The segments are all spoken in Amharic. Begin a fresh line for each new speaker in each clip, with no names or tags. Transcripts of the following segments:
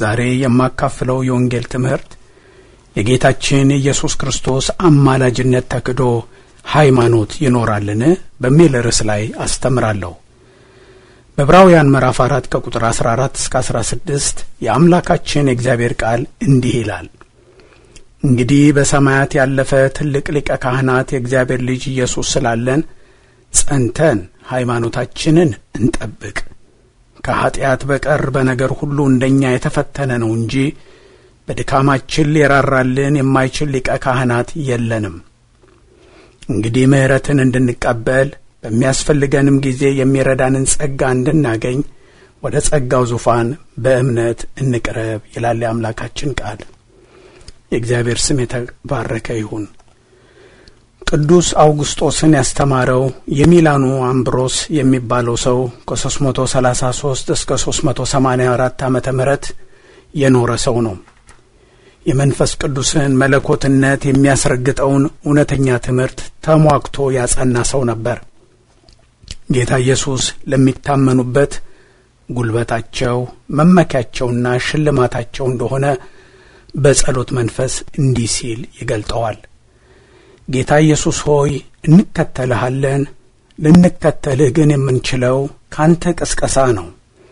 ዛሬ የማካፍለው የወንጌል ትምህርት የጌታችን የኢየሱስ ክርስቶስ አማላጅነት ተክዶ ሃይማኖት ይኖራልን በሚል ርዕስ ላይ አስተምራለሁ። በዕብራውያን ምዕራፍ አራት ከቁጥር 14 እስከ 16 የአምላካችን የእግዚአብሔር ቃል እንዲህ ይላል። እንግዲህ በሰማያት ያለፈ ትልቅ ሊቀ ካህናት የእግዚአብሔር ልጅ ኢየሱስ ስላለን ጸንተን ሃይማኖታችንን እንጠብቅ። ከኀጢአት በቀር በነገር ሁሉ እንደኛ የተፈተነ ነው እንጂ በድካማችን ሊራራልን የማይችል ሊቀ ካህናት የለንም። እንግዲህ ምሕረትን እንድንቀበል በሚያስፈልገንም ጊዜ የሚረዳንን ጸጋ እንድናገኝ ወደ ጸጋው ዙፋን በእምነት እንቅረብ ይላል የአምላካችን ቃል። የእግዚአብሔር ስም የተባረከ ይሁን። ቅዱስ አውግስጦስን ያስተማረው የሚላኑ አምብሮስ የሚባለው ሰው ከ333 እስከ 384 ዓመተ ምህረት የኖረ ሰው ነው። የመንፈስ ቅዱስን መለኮትነት የሚያስረግጠውን እውነተኛ ትምህርት ተሟግቶ ያጸና ሰው ነበር። ጌታ ኢየሱስ ለሚታመኑበት ጉልበታቸው መመኪያቸውና ሽልማታቸው እንደሆነ በጸሎት መንፈስ እንዲህ ሲል ይገልጠዋል። ጌታ ኢየሱስ ሆይ እንከተልሃለን። ልንከተልህ ግን የምንችለው ካንተ ቅስቀሳ ነው።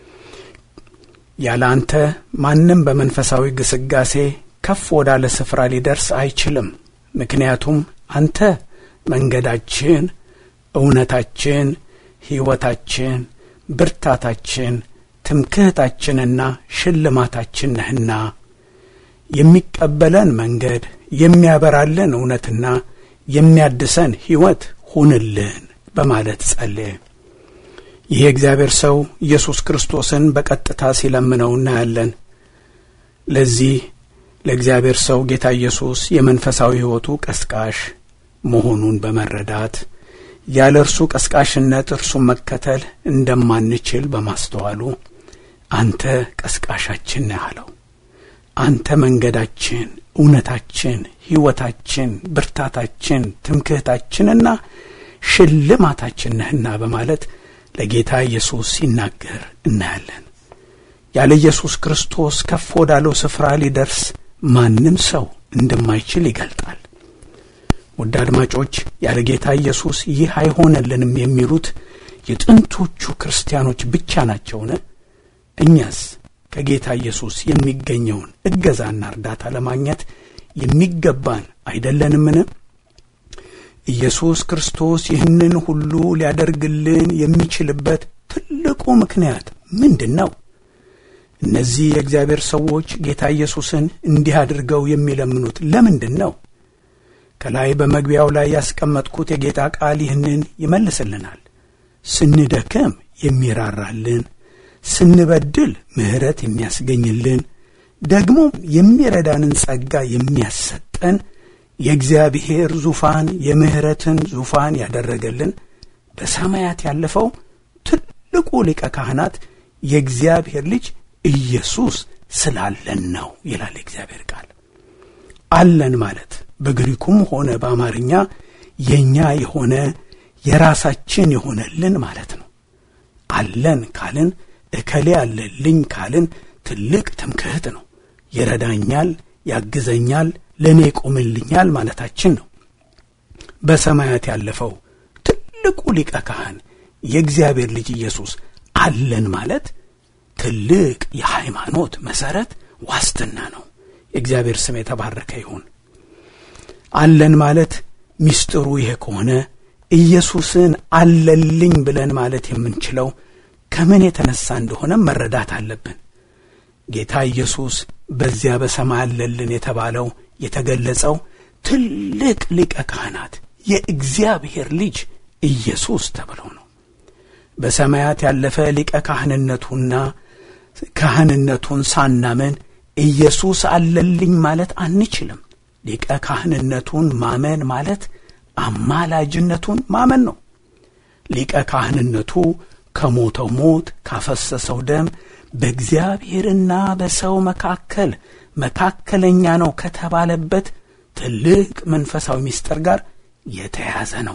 ያለ አንተ ማንም በመንፈሳዊ ግስጋሴ ከፍ ወዳለ ስፍራ ሊደርስ አይችልም። ምክንያቱም አንተ መንገዳችን፣ እውነታችን፣ ሕይወታችን፣ ብርታታችን፣ ትምክህታችንና ሽልማታችን ነህና የሚቀበለን መንገድ የሚያበራልን እውነትና የሚያድሰን ሕይወት ሁንልን በማለት ጸለየ። ይህ የእግዚአብሔር ሰው ኢየሱስ ክርስቶስን በቀጥታ ሲለምነው እናያለን። ለዚህ ለእግዚአብሔር ሰው ጌታ ኢየሱስ የመንፈሳዊ ሕይወቱ ቀስቃሽ መሆኑን በመረዳት ያለ እርሱ ቀስቃሽነት እርሱን መከተል እንደማንችል በማስተዋሉ አንተ ቀስቃሻችን ነህ አለው። አንተ መንገዳችን፣ እውነታችን፣ ሕይወታችን፣ ብርታታችን፣ ትምክህታችንና ሽልማታችን ነህና በማለት ለጌታ ኢየሱስ ሲናገር እናያለን። ያለ ኢየሱስ ክርስቶስ ከፍ ወዳለው ስፍራ ሊደርስ ማንም ሰው እንደማይችል ይገልጣል። ውድ አድማጮች፣ ያለ ጌታ ኢየሱስ ይህ አይሆንልንም የሚሉት የጥንቶቹ ክርስቲያኖች ብቻ ናቸውን? እኛስ ከጌታ ኢየሱስ የሚገኘውን እገዛና እርዳታ ለማግኘት የሚገባን አይደለንምን? ኢየሱስ ክርስቶስ ይህንን ሁሉ ሊያደርግልን የሚችልበት ትልቁ ምክንያት ምንድን ነው? እነዚህ የእግዚአብሔር ሰዎች ጌታ ኢየሱስን እንዲህ አድርገው የሚለምኑት ለምንድን ነው? ከላይ በመግቢያው ላይ ያስቀመጥኩት የጌታ ቃል ይህንን ይመልስልናል። ስንደክም የሚራራልን ስንበድል ምሕረት የሚያስገኝልን ደግሞ የሚረዳንን ጸጋ የሚያሰጠን የእግዚአብሔር ዙፋን የምሕረትን ዙፋን ያደረገልን በሰማያት ያለፈው ትልቁ ሊቀ ካህናት የእግዚአብሔር ልጅ ኢየሱስ ስላለን ነው ይላል የእግዚአብሔር ቃል። አለን ማለት በግሪኩም ሆነ በአማርኛ የእኛ የሆነ የራሳችን የሆነልን ማለት ነው። አለን ካልን እከሌ አለልኝ ካልን ትልቅ ትምክህት ነው። ይረዳኛል፣ ያግዘኛል፣ ለእኔ ይቆምልኛል ማለታችን ነው። በሰማያት ያለፈው ትልቁ ሊቀ ካህን የእግዚአብሔር ልጅ ኢየሱስ አለን ማለት ትልቅ የሃይማኖት መሠረት ዋስትና ነው። የእግዚአብሔር ስም የተባረከ ይሁን። አለን ማለት ሚስጥሩ ይሄ ከሆነ ኢየሱስን አለልኝ ብለን ማለት የምንችለው ከምን የተነሳ እንደሆነ መረዳት አለብን። ጌታ ኢየሱስ በዚያ በሰማይ አለልን የተባለው የተገለጸው ትልቅ ሊቀ ካህናት የእግዚአብሔር ልጅ ኢየሱስ ተብሎ ነው። በሰማያት ያለፈ ሊቀ ካህንነቱና ካህንነቱን ሳናምን ኢየሱስ አለልኝ ማለት አንችልም። ሊቀ ካህንነቱን ማመን ማለት አማላጅነቱን ማመን ነው። ሊቀ ካህንነቱ ከሞተው ሞት ካፈሰሰው ደም በእግዚአብሔርና በሰው መካከል መካከለኛ ነው ከተባለበት ትልቅ መንፈሳዊ ምስጢር ጋር የተያያዘ ነው።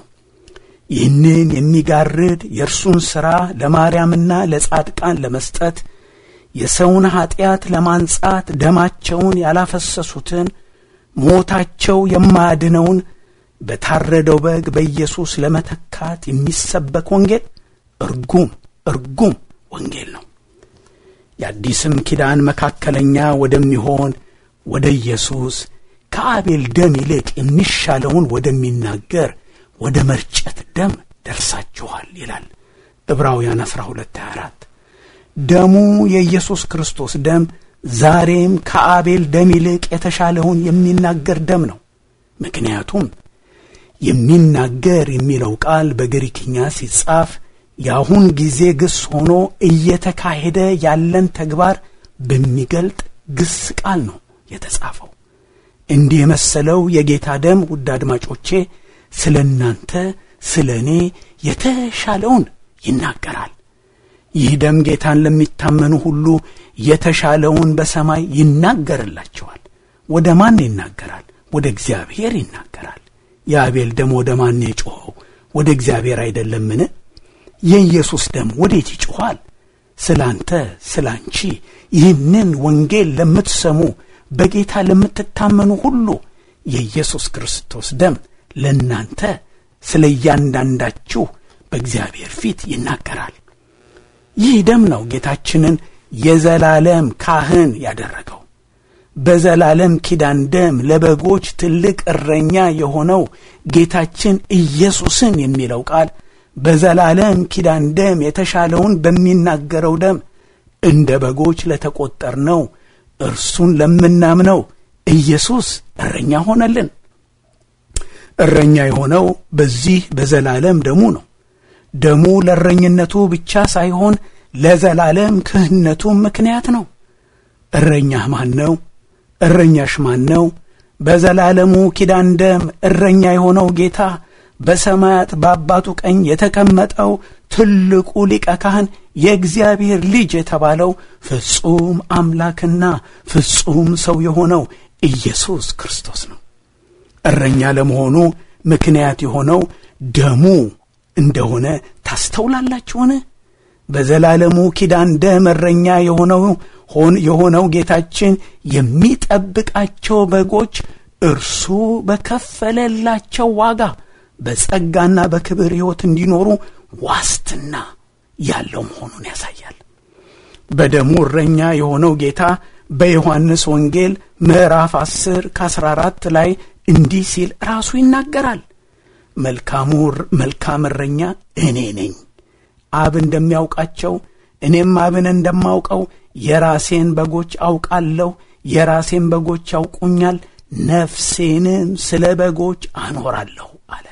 ይህንን የሚጋርድ የእርሱን ሥራ ለማርያምና ለጻድቃን ለመስጠት የሰውን ኀጢአት ለማንጻት ደማቸውን ያላፈሰሱትን ሞታቸው የማያድነውን በታረደው በግ በኢየሱስ ለመተካት የሚሰበክ ወንጌል እርጉም እርጉም ወንጌል ነው። የአዲስም ኪዳን መካከለኛ ወደሚሆን ወደ ኢየሱስ ከአቤል ደም ይልቅ የሚሻለውን ወደሚናገር ወደ መርጨት ደም ደርሳችኋል ይላል ዕብራውያን 12 24 ደሙ የኢየሱስ ክርስቶስ ደም ዛሬም ከአቤል ደም ይልቅ የተሻለውን የሚናገር ደም ነው። ምክንያቱም የሚናገር የሚለው ቃል በግሪክኛ ሲጻፍ የአሁን ጊዜ ግስ ሆኖ እየተካሄደ ያለን ተግባር በሚገልጥ ግስ ቃል ነው የተጻፈው። እንዲህ የመሰለው የጌታ ደም ውድ አድማጮቼ ስለ እናንተ ስለ እኔ የተሻለውን ይናገራል። ይህ ደም ጌታን ለሚታመኑ ሁሉ የተሻለውን በሰማይ ይናገርላቸዋል። ወደ ማን ይናገራል? ወደ እግዚአብሔር ይናገራል። የአቤል ደም ወደ ማን የጮኸው? ወደ እግዚአብሔር አይደለምን? የኢየሱስ ደም ወዴት ይጮኋል? ስለ አንተ ስለ አንቺ ይህንን ወንጌል ለምትሰሙ በጌታ ለምትታመኑ ሁሉ የኢየሱስ ክርስቶስ ደም ለእናንተ ስለ እያንዳንዳችሁ በእግዚአብሔር ፊት ይናገራል። ይህ ደም ነው ጌታችንን የዘላለም ካህን ያደረገው። በዘላለም ኪዳን ደም ለበጎች ትልቅ እረኛ የሆነው ጌታችን ኢየሱስን የሚለው ቃል በዘላለም ኪዳን ደም የተሻለውን በሚናገረው ደም እንደ በጎች ለተቆጠርነው እርሱን ለምናምነው ኢየሱስ እረኛ ሆነልን። እረኛ የሆነው በዚህ በዘላለም ደሙ ነው። ደሙ ለእረኝነቱ ብቻ ሳይሆን ለዘላለም ክህነቱም ምክንያት ነው። እረኛህ ማን ነው? እረኛሽ ማን ነው? በዘላለሙ ኪዳን ደም እረኛ የሆነው ጌታ በሰማያት በአባቱ ቀኝ የተቀመጠው ትልቁ ሊቀ ካህን የእግዚአብሔር ልጅ የተባለው ፍጹም አምላክና ፍጹም ሰው የሆነው ኢየሱስ ክርስቶስ ነው። እረኛ ለመሆኑ ምክንያት የሆነው ደሙ እንደሆነ ታስተውላላችሁን? በዘላለሙ ኪዳን ደም እረኛ የሆነው የሆነው ጌታችን የሚጠብቃቸው በጎች እርሱ በከፈለላቸው ዋጋ በጸጋና በክብር ሕይወት እንዲኖሩ ዋስትና ያለው መሆኑን ያሳያል። በደሙ እረኛ የሆነው ጌታ በዮሐንስ ወንጌል ምዕራፍ 10 ከ14 ላይ እንዲህ ሲል ራሱ ይናገራል። መልካሙ መልካም እረኛ እኔ ነኝ። አብ እንደሚያውቃቸው እኔም አብን እንደማውቀው የራሴን በጎች አውቃለሁ፣ የራሴን በጎች ያውቁኛል፣ ነፍሴንም ስለ በጎች አኖራለሁ አለ።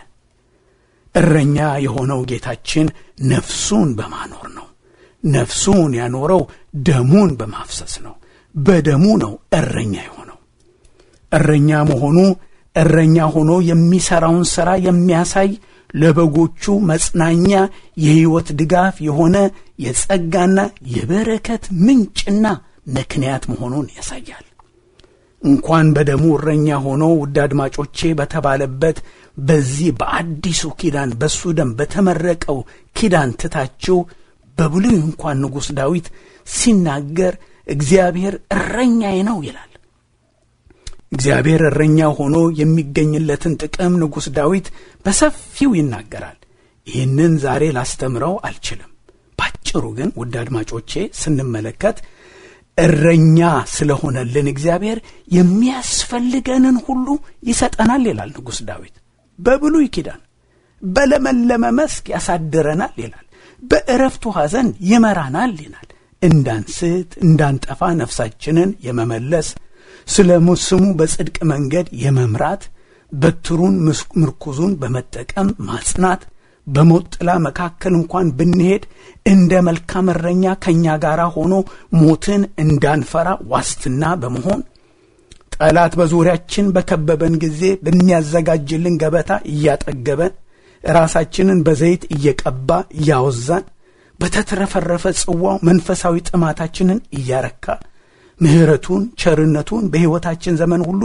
እረኛ የሆነው ጌታችን ነፍሱን በማኖር ነው። ነፍሱን ያኖረው ደሙን በማፍሰስ ነው። በደሙ ነው እረኛ የሆነው። እረኛ መሆኑ እረኛ ሆኖ የሚሠራውን ሥራ የሚያሳይ ለበጎቹ መጽናኛ፣ የሕይወት ድጋፍ የሆነ የጸጋና የበረከት ምንጭና ምክንያት መሆኑን ያሳያል። እንኳን በደሙ እረኛ ሆኖ ውድ አድማጮቼ በተባለበት በዚህ በአዲሱ ኪዳን በሱ ደም በተመረቀው ኪዳን ትታችሁ በብሉይ እንኳን ንጉሥ ዳዊት ሲናገር እግዚአብሔር እረኛዬ ነው ይላል። እግዚአብሔር እረኛ ሆኖ የሚገኝለትን ጥቅም ንጉሥ ዳዊት በሰፊው ይናገራል። ይህንን ዛሬ ላስተምረው አልችልም። ባጭሩ ግን ውድ አድማጮቼ ስንመለከት እረኛ ስለሆነልን እግዚአብሔር የሚያስፈልገንን ሁሉ ይሰጠናል ይላል ንጉሥ ዳዊት። በብሉይ ኪዳን በለመለመ መስክ ያሳድረናል ይላል። በእረፍት ውኃ ዘንድ ይመራናል ይላል። እንዳንስት እንዳንጠፋ ነፍሳችንን የመመለስ ስለ ስሙ በጽድቅ መንገድ የመምራት በትሩን ምርኩዙን በመጠቀም ማጽናት በሞት ጥላ መካከል እንኳን ብንሄድ እንደ መልካም እረኛ ከእኛ ጋር ሆኖ ሞትን እንዳንፈራ ዋስትና በመሆን ጠላት በዙሪያችን በከበበን ጊዜ በሚያዘጋጅልን ገበታ እያጠገበን ራሳችንን በዘይት እየቀባ እያወዛን በተትረፈረፈ ጽዋው መንፈሳዊ ጥማታችንን እያረካ ምሕረቱን ቸርነቱን በሕይወታችን ዘመን ሁሉ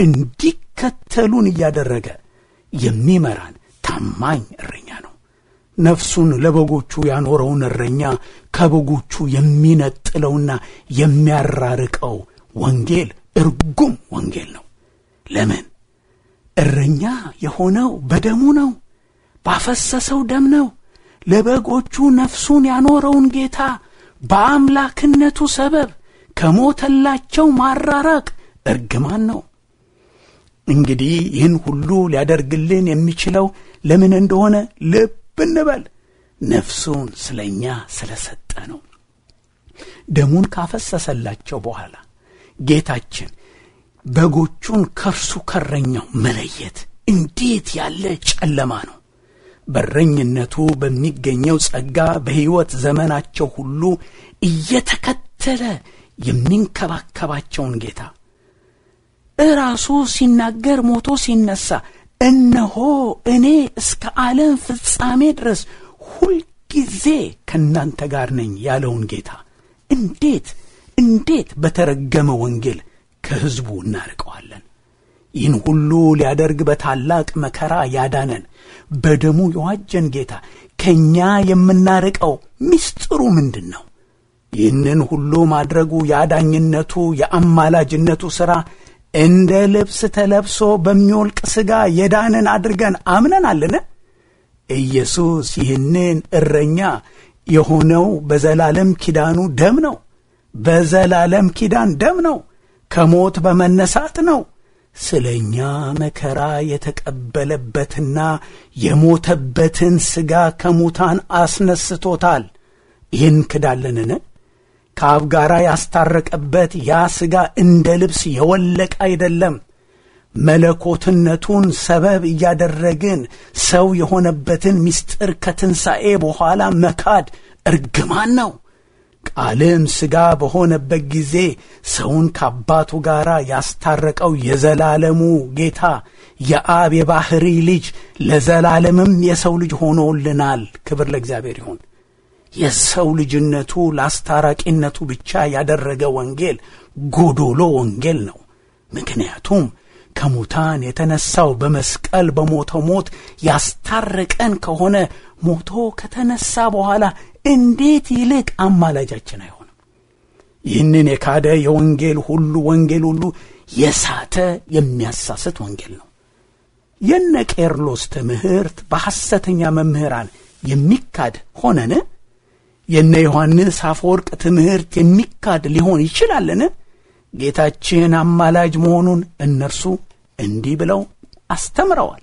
እንዲከተሉን እያደረገ የሚመራን ታማኝ እረኛ ነው። ነፍሱን ለበጎቹ ያኖረውን እረኛ ከበጎቹ የሚነጥለውና የሚያራርቀው ወንጌል እርጉም ወንጌል ነው። ለምን? እረኛ የሆነው በደሙ ነው፣ ባፈሰሰው ደም ነው። ለበጎቹ ነፍሱን ያኖረውን ጌታ በአምላክነቱ ሰበብ ከሞተላቸው ማራራቅ እርግማን ነው። እንግዲህ ይህን ሁሉ ሊያደርግልን የሚችለው ለምን እንደሆነ ልብ እንበል። ነፍሱን ስለ እኛ ስለ ሰጠ ነው። ደሙን ካፈሰሰላቸው በኋላ ጌታችን በጎቹን ከእርሱ ከረኛው መለየት እንዴት ያለ ጨለማ ነው! በረኝነቱ በሚገኘው ጸጋ በሕይወት ዘመናቸው ሁሉ እየተከተለ የሚንከባከባቸውን ጌታ እራሱ ሲናገር ሞቶ ሲነሳ እነሆ እኔ እስከ ዓለም ፍጻሜ ድረስ ሁልጊዜ ከእናንተ ጋር ነኝ ያለውን ጌታ እንዴት እንዴት በተረገመ ወንጌል ከሕዝቡ እናርቀዋለን? ይህን ሁሉ ሊያደርግ በታላቅ መከራ ያዳነን በደሙ የዋጀን ጌታ ከእኛ የምናርቀው ምስጢሩ ምንድን ነው? ይህንን ሁሉ ማድረጉ የአዳኝነቱ የአማላጅነቱ ሥራ እንደ ልብስ ተለብሶ በሚወልቅ ሥጋ የዳንን አድርገን አምነናልን? ኢየሱስ ይህንን እረኛ የሆነው በዘላለም ኪዳኑ ደም ነው። በዘላለም ኪዳን ደም ነው። ከሞት በመነሳት ነው። ስለ እኛ መከራ የተቀበለበትና የሞተበትን ሥጋ ከሙታን አስነስቶታል። ይህን ክዳለንን? ከአብ ጋር ያስታረቀበት ያ ሥጋ እንደ ልብስ የወለቀ አይደለም። መለኮትነቱን ሰበብ እያደረግን ሰው የሆነበትን ምስጢር ከትንሣኤ በኋላ መካድ እርግማን ነው። ቃልም ሥጋ በሆነበት ጊዜ ሰውን ከአባቱ ጋር ያስታረቀው የዘላለሙ ጌታ የአብ የባሕሪ ልጅ ለዘላለምም የሰው ልጅ ሆኖልናል። ክብር ለእግዚአብሔር ይሁን። የሰው ልጅነቱ ለአስታራቂነቱ ብቻ ያደረገ ወንጌል ጎዶሎ ወንጌል ነው። ምክንያቱም ከሙታን የተነሳው በመስቀል በሞተው ሞት ያስታረቀን ከሆነ ሞቶ ከተነሳ በኋላ እንዴት ይልቅ አማላጃችን አይሆንም? ይህንን የካደ የወንጌል ሁሉ ወንጌል ሁሉ የሳተ የሚያሳስት ወንጌል ነው። የነ ቄርሎስ ትምህርት በሐሰተኛ መምህራን የሚካድ ሆነን? የነ ዮሐንስ አፈወርቅ ትምህርት የሚካድ ሊሆን ይችላልን? ጌታችን አማላጅ መሆኑን እነርሱ እንዲህ ብለው አስተምረዋል።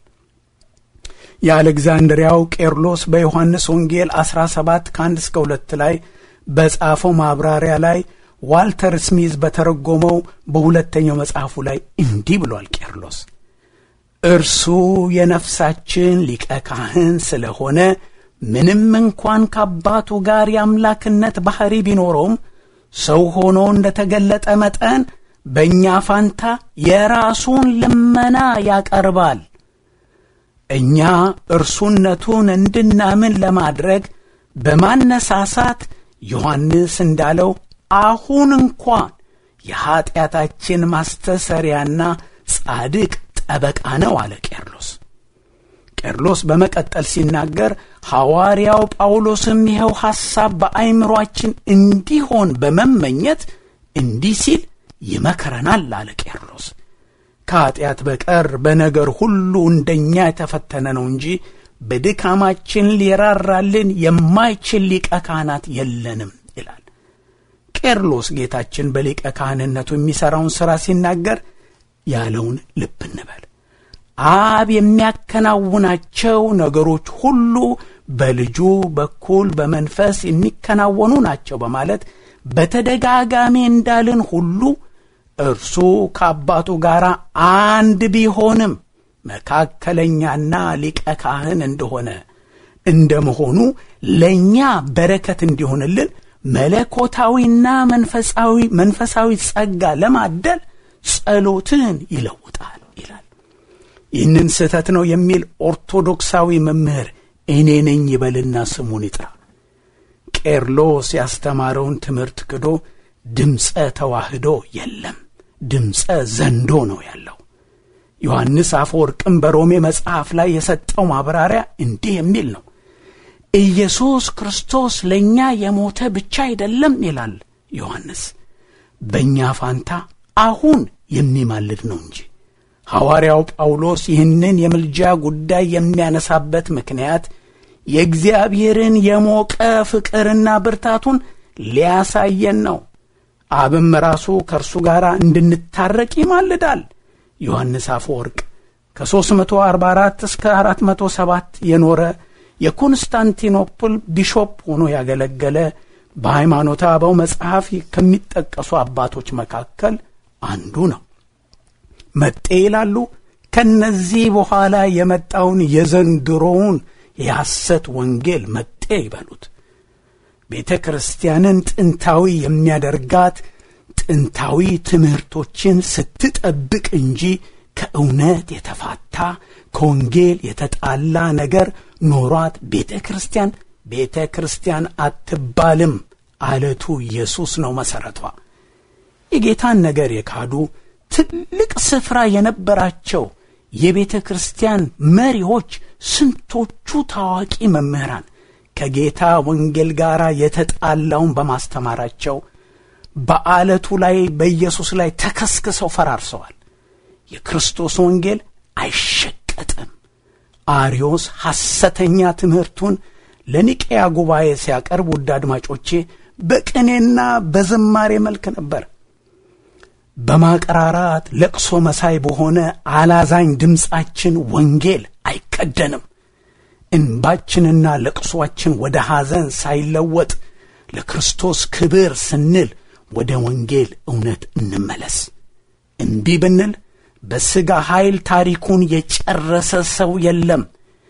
የአሌግዛንድሪያው ቄርሎስ በዮሐንስ ወንጌል 17 ከ1 እስከ 2 ላይ በጻፈው ማብራሪያ ላይ ዋልተር ስሚዝ በተረጎመው በሁለተኛው መጽሐፉ ላይ እንዲህ ብሏል። ቄርሎስ እርሱ የነፍሳችን ሊቀ ካህን ስለሆነ ምንም እንኳን ከአባቱ ጋር የአምላክነት ባሕሪ ቢኖረውም ሰው ሆኖ እንደ ተገለጠ መጠን በእኛ ፋንታ የራሱን ልመና ያቀርባል። እኛ እርሱነቱን እንድናምን ለማድረግ በማነሳሳት ዮሐንስ እንዳለው አሁን እንኳን የኀጢአታችን ማስተሰሪያና ጻድቅ ጠበቃ ነው አለ ቄርሎስ። ቄርሎስ በመቀጠል ሲናገር ሐዋርያው ጳውሎስም ይኸው ሐሳብ በአይምሮአችን እንዲሆን በመመኘት እንዲህ ሲል ይመክረናል አለ ቄርሎስ። ከኀጢአት በቀር በነገር ሁሉ እንደኛ የተፈተነ ነው እንጂ በድካማችን ሊራራልን የማይችል ሊቀ ካህናት የለንም ይላል። ቄርሎስ ጌታችን በሊቀ ካህንነቱ የሚሠራውን ሥራ ሲናገር ያለውን ልብ እንበል። አብ የሚያከናውናቸው ነገሮች ሁሉ በልጁ በኩል በመንፈስ የሚከናወኑ ናቸው በማለት በተደጋጋሚ እንዳልን ሁሉ እርሱ ከአባቱ ጋር አንድ ቢሆንም መካከለኛና ሊቀ ካህን እንደሆነ እንደ መሆኑ ለእኛ በረከት እንዲሆንልን መለኮታዊና መንፈሳዊ መንፈሳዊ ጸጋ ለማደል ጸሎትን ይለውጣል ይላል። ይህንን ስህተት ነው የሚል ኦርቶዶክሳዊ መምህር እኔ ነኝ ይበልና ስሙን ይጥራ። ቄርሎስ ያስተማረውን ትምህርት ክዶ ድምፀ ተዋህዶ የለም፣ ድምፀ ዘንዶ ነው ያለው። ዮሐንስ አፈወርቅም በሮሜ መጽሐፍ ላይ የሰጠው ማብራሪያ እንዲህ የሚል ነው። ኢየሱስ ክርስቶስ ለእኛ የሞተ ብቻ አይደለም ይላል ዮሐንስ፣ በእኛ ፋንታ አሁን የሚማልድ ነው እንጂ። ሐዋርያው ጳውሎስ ይህንን የምልጃ ጉዳይ የሚያነሳበት ምክንያት የእግዚአብሔርን የሞቀ ፍቅርና ብርታቱን ሊያሳየን ነው። አብም ራሱ ከእርሱ ጋር እንድንታረቅ ይማልዳል። ዮሐንስ አፈወርቅ ከ344 እስከ 407 የኖረ የኮንስታንቲኖፕል ቢሾፕ ሆኖ ያገለገለ በሃይማኖተ አበው መጽሐፍ ከሚጠቀሱ አባቶች መካከል አንዱ ነው። መጤ ይላሉ። ከነዚህ በኋላ የመጣውን የዘንድሮውን የሐሰት ወንጌል መጤ ይበሉት። ቤተ ክርስቲያንን ጥንታዊ የሚያደርጋት ጥንታዊ ትምህርቶችን ስትጠብቅ እንጂ ከእውነት የተፋታ ከወንጌል የተጣላ ነገር ኖሯት ቤተ ክርስቲያን ቤተ ክርስቲያን አትባልም። አለቱ ኢየሱስ ነው መሠረቷ። የጌታን ነገር የካዱ ትልቅ ስፍራ የነበራቸው የቤተ ክርስቲያን መሪዎች ስንቶቹ ታዋቂ መምህራን ከጌታ ወንጌል ጋር የተጣላውን በማስተማራቸው በአለቱ ላይ በኢየሱስ ላይ ተከስክሰው ፈራርሰዋል። የክርስቶስ ወንጌል አይሸቀጥም። አርዮስ ሐሰተኛ ትምህርቱን ለኒቄያ ጉባኤ ሲያቀርብ ውድ አድማጮቼ በቅኔና በዝማሬ መልክ ነበር። በማቀራራት ለቅሶ መሳይ በሆነ አላዛኝ ድምፃችን ወንጌል አይከደንም። እንባችንና ለቅሶአችን ወደ ሐዘን ሳይለወጥ ለክርስቶስ ክብር ስንል ወደ ወንጌል እውነት እንመለስ። እምቢ ብንል በሥጋ ኃይል ታሪኩን የጨረሰ ሰው የለም፣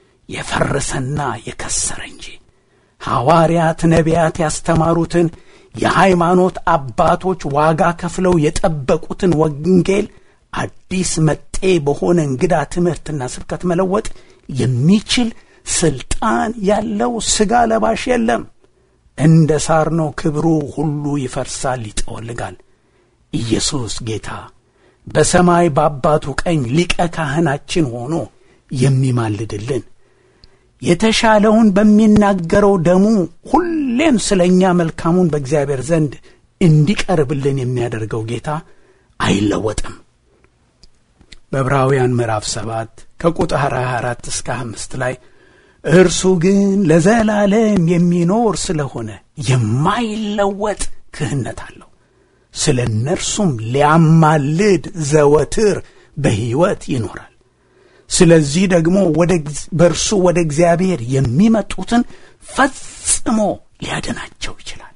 የፈረሰና የከሰረ እንጂ። ሐዋርያት፣ ነቢያት ያስተማሩትን የሃይማኖት አባቶች ዋጋ ከፍለው የጠበቁትን ወንጌል አዲስ መጤ በሆነ እንግዳ ትምህርትና ስብከት መለወጥ የሚችል ስልጣን ያለው ሥጋ ለባሽ የለም። እንደ ሳር ነው፣ ክብሩ ሁሉ ይፈርሳል፣ ይጠወልጋል። ኢየሱስ ጌታ በሰማይ በአባቱ ቀኝ ሊቀ ካህናችን ሆኖ የሚማልድልን የተሻለውን በሚናገረው ደሙ ሁሌም ስለ እኛ መልካሙን በእግዚአብሔር ዘንድ እንዲቀርብልን የሚያደርገው ጌታ አይለወጥም። በዕብራውያን ምዕራፍ ሰባት ከቁጥር 24 እስከ አምስት ላይ እርሱ ግን ለዘላለም የሚኖር ስለሆነ የማይለወጥ ክህነት አለው ስለ እነርሱም ሊያማልድ ዘወትር በሕይወት ይኖራል። ስለዚህ ደግሞ በእርሱ ወደ እግዚአብሔር የሚመጡትን ፈጽሞ ሊያድናቸው ይችላል።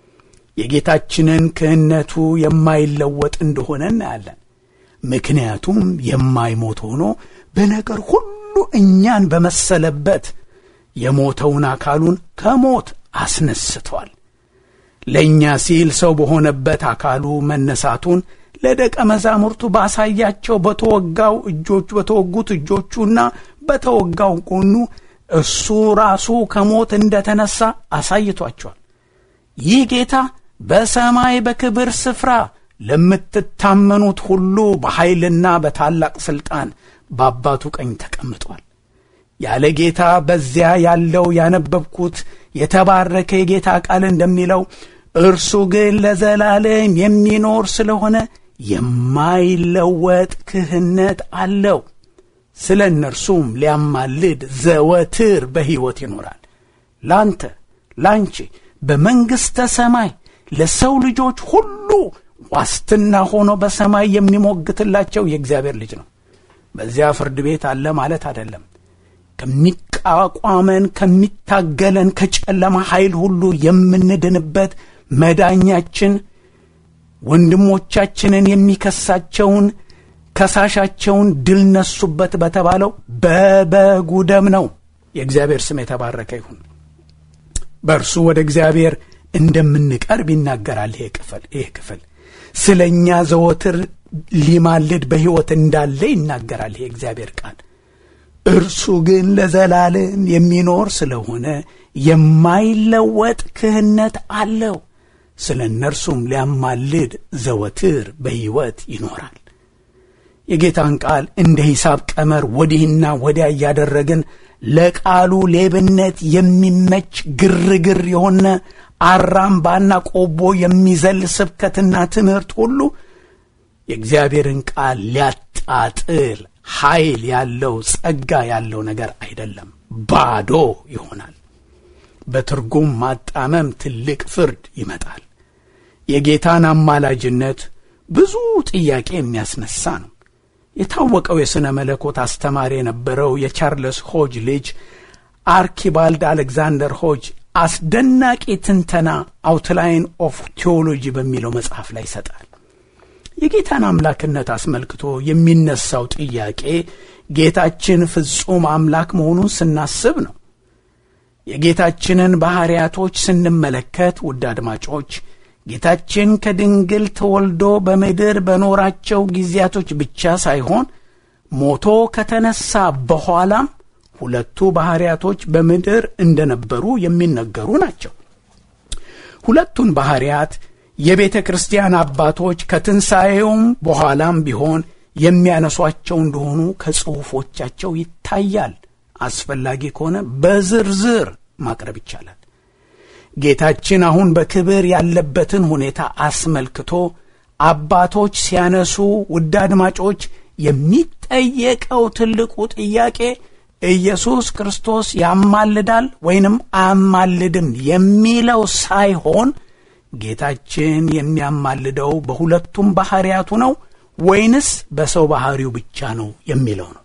የጌታችንን ክህነቱ የማይለወጥ እንደሆነ እናያለን። ምክንያቱም የማይሞት ሆኖ በነገር ሁሉ እኛን በመሰለበት የሞተውን አካሉን ከሞት አስነስቷል። ለእኛ ሲል ሰው በሆነበት አካሉ መነሳቱን ለደቀ መዛሙርቱ ባሳያቸው በተወጋው እጆቹ በተወጉት እጆቹና በተወጋው ጎኑ እሱ ራሱ ከሞት እንደተነሳ አሳይቷቸዋል። ይህ ጌታ በሰማይ በክብር ስፍራ ለምትታመኑት ሁሉ በኃይልና በታላቅ ሥልጣን በአባቱ ቀኝ ተቀምጧል። ያለ ጌታ በዚያ ያለው ያነበብኩት የተባረከ የጌታ ቃል እንደሚለው እርሱ ግን ለዘላለም የሚኖር ስለሆነ የማይለወጥ ክህነት አለው። ስለ እነርሱም ሊያማልድ ዘወትር በሕይወት ይኖራል። ላንተ ላንቺ በመንግሥተ ሰማይ ለሰው ልጆች ሁሉ ዋስትና ሆኖ በሰማይ የሚሞግትላቸው የእግዚአብሔር ልጅ ነው። በዚያ ፍርድ ቤት አለ ማለት አይደለም። ከሚቋቋመን ከሚታገለን ከጨለማ ኃይል ሁሉ የምንድንበት መዳኛችን ወንድሞቻችንን የሚከሳቸውን ከሳሻቸውን ድል ነሱበት በተባለው በበጉ ደም ነው። የእግዚአብሔር ስም የተባረከ ይሁን። በእርሱ ወደ እግዚአብሔር እንደምንቀርብ ይናገራል። ይሄ ክፍል ይሄ ክፍል ስለ እኛ ዘወትር ሊማልድ በሕይወት እንዳለ ይናገራል። ይሄ እግዚአብሔር ቃል እርሱ ግን ለዘላለም የሚኖር ስለሆነ የማይለወጥ ክህነት አለው። ስለ እነርሱም ሊያማልድ ዘወትር በሕይወት ይኖራል። የጌታን ቃል እንደ ሂሳብ ቀመር ወዲህና ወዲያ እያደረግን ለቃሉ ሌብነት የሚመች ግርግር የሆነ አራምባና ቆቦ የሚዘል ስብከትና ትምህርት ሁሉ የእግዚአብሔርን ቃል ሊያጣጥል ኃይል ያለው ጸጋ ያለው ነገር አይደለም፣ ባዶ ይሆናል። በትርጉም ማጣመም ትልቅ ፍርድ ይመጣል። የጌታን አማላጅነት ብዙ ጥያቄ የሚያስነሳ ነው። የታወቀው የሥነ መለኮት አስተማሪ የነበረው የቻርለስ ሆጅ ልጅ አርኪባልድ አሌክዛንደር ሆጅ አስደናቂ ትንተና አውትላይን ኦፍ ቴዎሎጂ በሚለው መጽሐፍ ላይ ይሰጣል። የጌታን አምላክነት አስመልክቶ የሚነሳው ጥያቄ ጌታችን ፍጹም አምላክ መሆኑን ስናስብ ነው። የጌታችንን ባሕርያቶች ስንመለከት ውድ አድማጮች ጌታችን ከድንግል ተወልዶ በምድር በኖራቸው ጊዜያቶች ብቻ ሳይሆን ሞቶ ከተነሳ በኋላም ሁለቱ ባሕርያቶች በምድር እንደነበሩ የሚነገሩ ናቸው። ሁለቱን ባሕርያት የቤተ ክርስቲያን አባቶች ከትንሣኤውም በኋላም ቢሆን የሚያነሷቸው እንደሆኑ ከጽሑፎቻቸው ይታያል። አስፈላጊ ከሆነ በዝርዝር ማቅረብ ይቻላል። ጌታችን አሁን በክብር ያለበትን ሁኔታ አስመልክቶ አባቶች ሲያነሱ ውድ አድማጮች የሚጠየቀው ትልቁ ጥያቄ ኢየሱስ ክርስቶስ ያማልዳል ወይንም አያማልድም የሚለው ሳይሆን ጌታችን የሚያማልደው በሁለቱም ባሕርያቱ ነው ወይንስ በሰው ባሕሪው ብቻ ነው የሚለው ነው።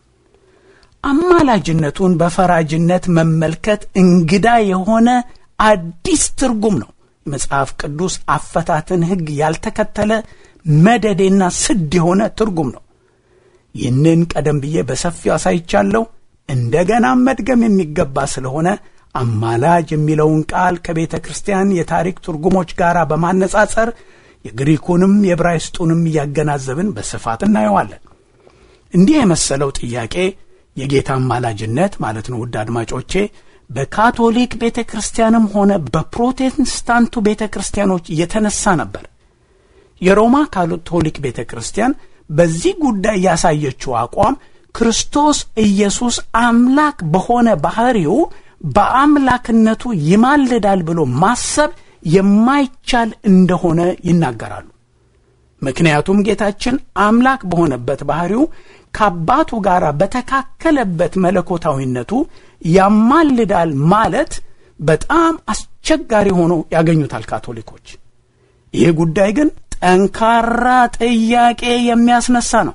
አማላጅነቱን በፈራጅነት መመልከት እንግዳ የሆነ አዲስ ትርጉም ነው። የመጽሐፍ ቅዱስ አፈታትን ሕግ ያልተከተለ መደዴና ስድ የሆነ ትርጉም ነው። ይህንን ቀደም ብዬ በሰፊው አሳይቻለሁ። እንደገናም መድገም የሚገባ ስለሆነ አማላጅ የሚለውን ቃል ከቤተ ክርስቲያን የታሪክ ትርጉሞች ጋር በማነጻጸር የግሪኩንም የዕብራይስጡንም እያገናዘብን በስፋት እናየዋለን። እንዲህ የመሰለው ጥያቄ የጌታ አማላጅነት ማለት ነው ውድ አድማጮቼ በካቶሊክ ቤተ ክርስቲያንም ሆነ በፕሮቴስታንቱ ቤተ ክርስቲያኖች የተነሳ ነበር። የሮማ ካቶሊክ ቤተ ክርስቲያን በዚህ ጉዳይ ያሳየችው አቋም ክርስቶስ ኢየሱስ አምላክ በሆነ ባሕሪው በአምላክነቱ ይማልዳል ብሎ ማሰብ የማይቻል እንደሆነ ይናገራሉ። ምክንያቱም ጌታችን አምላክ በሆነበት ባሕሪው ከአባቱ ጋር በተካከለበት መለኮታዊነቱ ያማልዳል ማለት በጣም አስቸጋሪ ሆኖ ያገኙታል ካቶሊኮች። ይህ ጉዳይ ግን ጠንካራ ጥያቄ የሚያስነሳ ነው።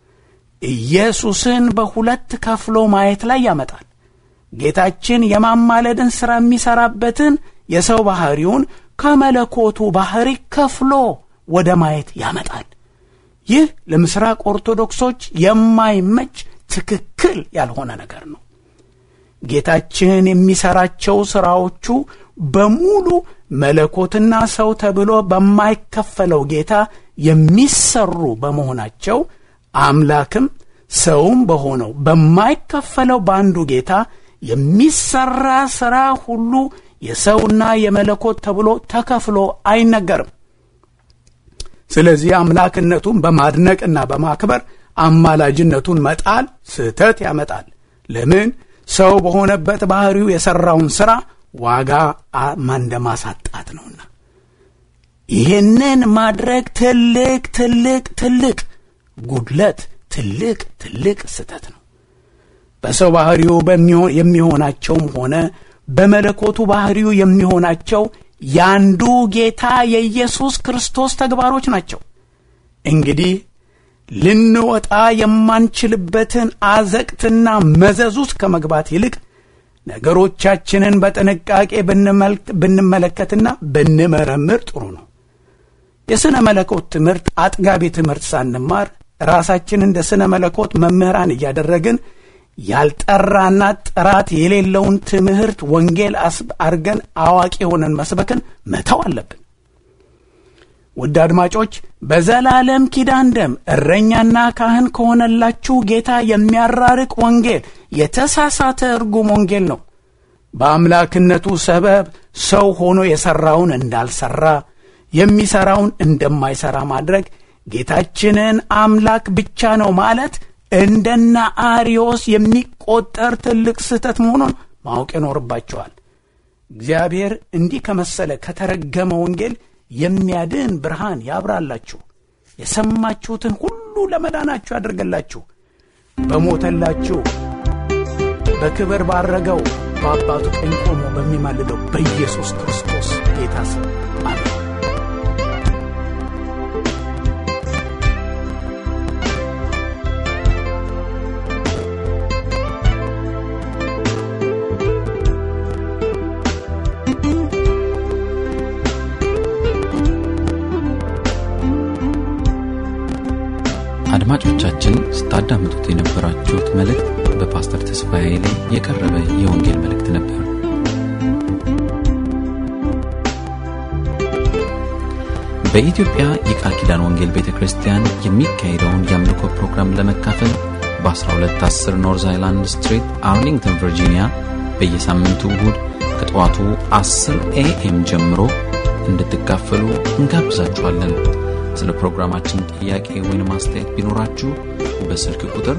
ኢየሱስን በሁለት ከፍሎ ማየት ላይ ያመጣል። ጌታችን የማማለድን ሥራ የሚሠራበትን የሰው ባሕሪውን ከመለኮቱ ባሕሪ ከፍሎ ወደ ማየት ያመጣል። ይህ ለምሥራቅ ኦርቶዶክሶች የማይመች ትክክል ያልሆነ ነገር ነው። ጌታችን የሚሠራቸው ሥራዎቹ በሙሉ መለኮትና ሰው ተብሎ በማይከፈለው ጌታ የሚሰሩ በመሆናቸው አምላክም ሰውም በሆነው በማይከፈለው በአንዱ ጌታ የሚሰራ ሥራ ሁሉ የሰውና የመለኮት ተብሎ ተከፍሎ አይነገርም። ስለዚህ አምላክነቱን በማድነቅና በማክበር አማላጅነቱን መጣል ስህተት ያመጣል። ለምን? ሰው በሆነበት ባሕሪው የሠራውን ሥራ ዋጋ እንደማሳጣት ነውና። ይህንን ማድረግ ትልቅ ትልቅ ትልቅ ጉድለት፣ ትልቅ ትልቅ ስህተት ነው። በሰው ባሕሪው የሚሆናቸውም ሆነ በመለኮቱ ባሕሪው የሚሆናቸው ያንዱ ጌታ የኢየሱስ ክርስቶስ ተግባሮች ናቸው። እንግዲህ ልንወጣ የማንችልበትን አዘቅትና መዘዝ ውስጥ ከመግባት ይልቅ ነገሮቻችንን በጥንቃቄ ብንመለከትና ብንመረምር ጥሩ ነው። የሥነ መለኮት ትምህርት አጥጋቢ ትምህርት ሳንማር ራሳችን እንደ ሥነ መለኮት መምህራን እያደረግን ያልጠራና ጥራት የሌለውን ትምህርት ወንጌል አርገን አዋቂ ሆነን መስበክን መተው አለብን። ውድ አድማጮች በዘላለም ኪዳን ደም እረኛና ካህን ከሆነላችሁ ጌታ የሚያራርቅ ወንጌል የተሳሳተ እርጉም ወንጌል ነው። በአምላክነቱ ሰበብ ሰው ሆኖ የሠራውን እንዳልሠራ የሚሠራውን እንደማይሠራ ማድረግ ጌታችንን አምላክ ብቻ ነው ማለት እንደና አርዮስ የሚቆጠር ትልቅ ስህተት መሆኑን ማወቅ ይኖርባቸዋል። እግዚአብሔር እንዲህ ከመሰለ ከተረገመ ወንጌል የሚያድን ብርሃን ያብራላችሁ፣ የሰማችሁትን ሁሉ ለመዳናችሁ ያደርገላችሁ፣ በሞተላችሁ በክብር ባረገው በአባቱ ቀኝ ቆሞ በሚማልደው በኢየሱስ ክርስቶስ ጌታ ስም አሜን።
አድማጮቻችን ስታዳምጡት የነበራችሁት መልእክት በፓስተር ተስፋዬ ላይ የቀረበ የወንጌል መልእክት ነበር። በኢትዮጵያ የቃል ኪዳን ወንጌል ቤተ ክርስቲያን የሚካሄደውን የአምልኮ ፕሮግራም ለመካፈል በ1210 ኖርዝ አይላንድ ስትሪት አርሊንግተን ቨርጂኒያ በየሳምንቱ እሁድ ከጠዋቱ 10 ኤኤም ጀምሮ እንድትካፈሉ እንጋብዛችኋለን። ስለ ፕሮግራማችን ጥያቄ ወይም አስተያየት ቢኖራችሁ በስልክ ቁጥር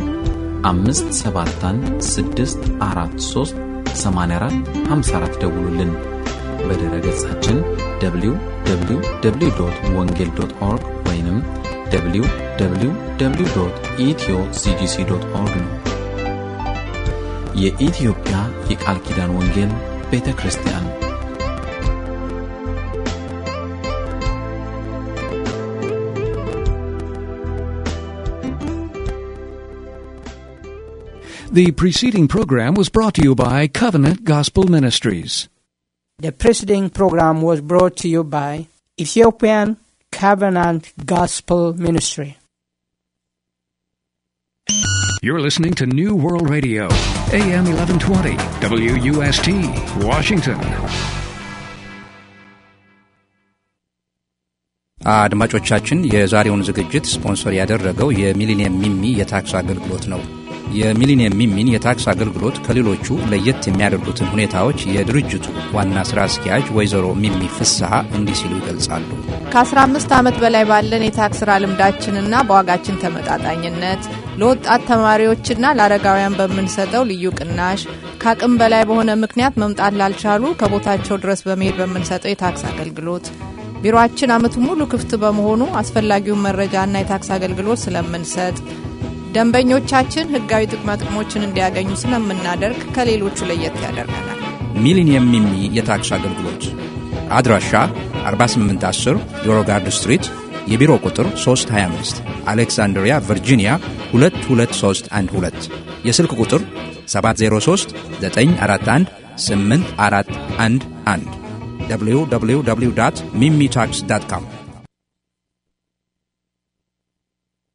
571 64 ደውሉልን። በድረ ገጻችን www ወንጌል ኦርግ ወይም www ኢትዮ ሲጂሲ ኦርግ ነው። የኢትዮጵያ የቃል ኪዳን ወንጌል ቤተ ክርስቲያን
The preceding program was brought to you by Covenant Gospel Ministries.
The preceding program was brought to you by Ethiopian Covenant Gospel Ministry.
You're listening to New World Radio, AM 1120, WUST, Washington.
አድማጮቻችን የዛሬውን ዝግጅት ስፖንሰር ያደረገው የሚሊኒየም ሚሚ የታክስ አገልግሎት ነው። የሚሊኒየም ሚሚን የታክስ አገልግሎት ከሌሎቹ ለየት የሚያደርጉትን ሁኔታዎች የድርጅቱ ዋና ሥራ አስኪያጅ ወይዘሮ ሚሚ ፍስሐ እንዲህ ሲሉ ይገልጻሉ።
ከ15 ዓመት በላይ ባለን የታክስ ሥራ ልምዳችንና በዋጋችን ተመጣጣኝነት ለወጣት ተማሪዎችና ለአረጋውያን በምንሰጠው ልዩ ቅናሽ ከአቅም በላይ በሆነ ምክንያት መምጣት ላልቻሉ ከቦታቸው ድረስ በመሄድ በምንሰጠው የታክስ አገልግሎት ቢሮአችን ዓመቱ ሙሉ ክፍት በመሆኑ አስፈላጊውን መረጃና የታክስ አገልግሎት ስለምንሰጥ ደንበኞቻችን ሕጋዊ ጥቅማ ጥቅሞችን እንዲያገኙ ስለምናደርግ ከሌሎቹ ለየት ያደርገናል።
ሚሊኒየም ሚሚ የታክስ አገልግሎት አድራሻ 4810 ዮሮጋርድ ስትሪት የቢሮ ቁጥር 325 አሌክሳንድሪያ ቨርጂኒያ 22312 የስልክ ቁጥር 703 941 8411 www ሚሚ ታክስ ዳት ካም